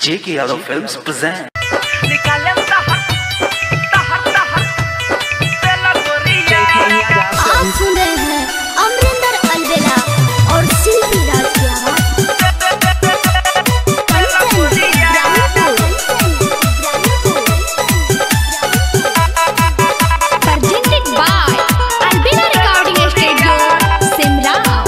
J.K. Yadav Films present. आप सुन रहे हैं अमरिंदर अलवेला और शिल्पी राज की आवाज presented by Albina Recording Studio, Simrao.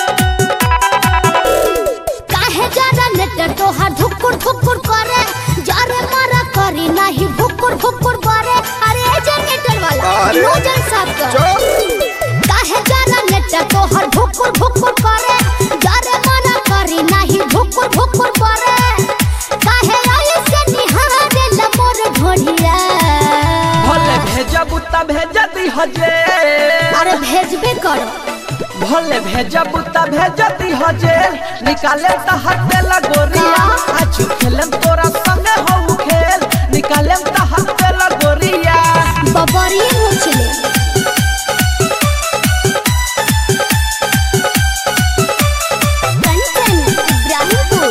काहे जरा नेटर तोहार धुकुर धुकुर करे जरे मारा करी नाही भुकुर भुकुर करे अरे ए जनरेटर वाला अरे, नोजल साफ कर काहे जरा नेटर तोहार भुकुर भुकुर करे जरे मारा करी नाही भुकुर भुकुर करे काहे ऐसे निहारे लमोर ढोढ़िया भले भेजब त भेज दी हजे अरे भेजबे करो भले भेजब त भेज दी हजे निकाले त हटे लगोरिया आज खेलम तोरा संगे हो खेल निकाले त हटे लगोरिया बबरी मुचले कंचन इब्राहिमपुर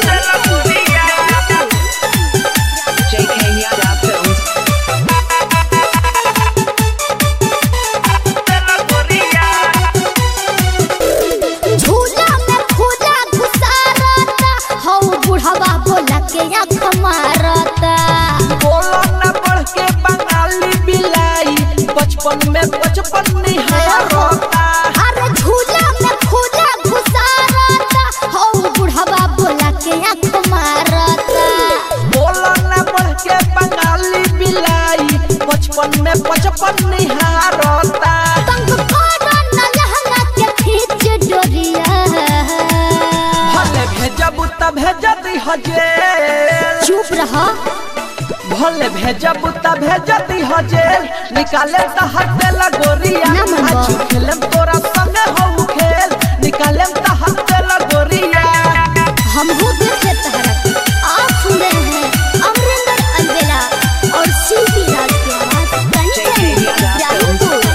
झूला में खुदा घुसारता हौ बुढ़वा बोला के आँख मारता बोलो न बढ़ के बंगाली बिलाई बचपन में बचपन निहारता अरे झूला में खुदा घुसारता हौ बुढ़वा बोला के आँख मारता बोलो न बढ़ के बंगाली बिलाई बचपन में बचपन निहारता तंग करो न लहंगा के खींच डोरिया भले भेजब त भेज दी हजे चुप रहा भले भेजब त भेज दी हजे निकाले त हटे लगोरिया ना मनवा। आज खेलम तोरा संगे हो खेल निकाले त हटे लगोरिया हम हो देखे तहरा आप सुन रहे हैं अमरिंदर अलवेला और शिल्पी राज की आवाज कंचन इब्राहिमपुर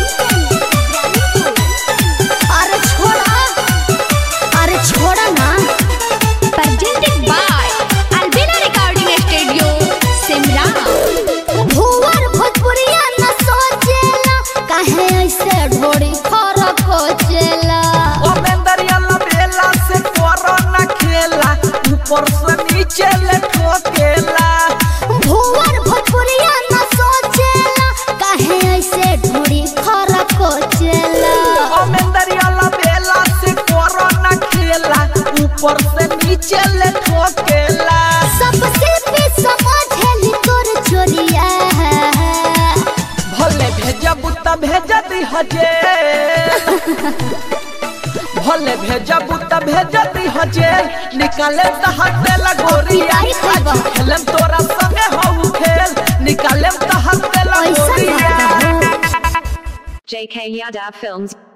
अरे छोड़ा अरे छोड़ा ना Presented by Albina Recording Studio, Simrao. भुवर भोजपुरिया न सोचेला काहे ऐसे ढोड़ी फरक कोचेला ओ मेंदरिया लबेला से करो न खेला ऊपर से नीचे ले ठोकेला भुवर भोजपुरिया न सोचेला काहे ऐसे ढोड़ी फरक कोचेला ओ मेंदरिया लबेला से करो न खेला ऊपर से नीचे ले ठोकेला सबसे भी समझेली तोर चोरिया भले भेजब त भेज दी हजे भले भेजब त भेज दी हजे निकाले त हटे लगोरिया आई खैबा। आज खेलम तोरा संगे हो खेल निकाले त हटे ऐसा लगोरिया बात है। JK Yadav Films